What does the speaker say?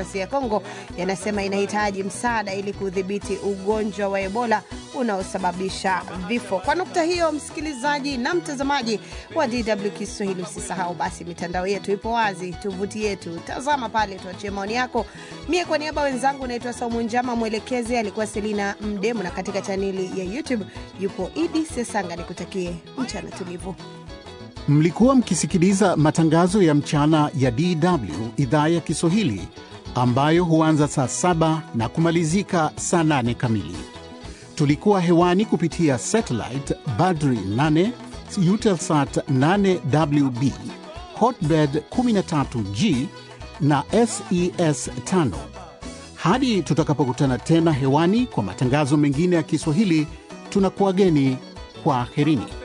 Kidemokrasia ya Kongo yanasema inahitaji msaada ili kudhibiti ugonjwa wa Ebola unaosababisha vifo. Kwa nukta hiyo, msikilizaji na mtazamaji wa DW Kiswahili, usisahau basi mitandao yetu ipo wazi, tovuti yetu, tazama pale, tuachie maoni yako. Mie kwa niaba wenzangu naitwa Saumu Njama, mwelekezi alikuwa Selina Mdemu, na katika chaneli ya YouTube yupo Idi Sesanga. Nikutakie mchana tulivu. Mlikuwa mkisikiliza matangazo ya mchana ya DW idhaa ya Kiswahili ambayo huanza saa saba na kumalizika saa nane kamili. Tulikuwa hewani kupitia satellite Badri 8 Eutelsat 8WB Hotbird 13G na SES 5. Hadi tutakapokutana tena hewani kwa matangazo mengine ya Kiswahili, tunakuwageni kwa herini.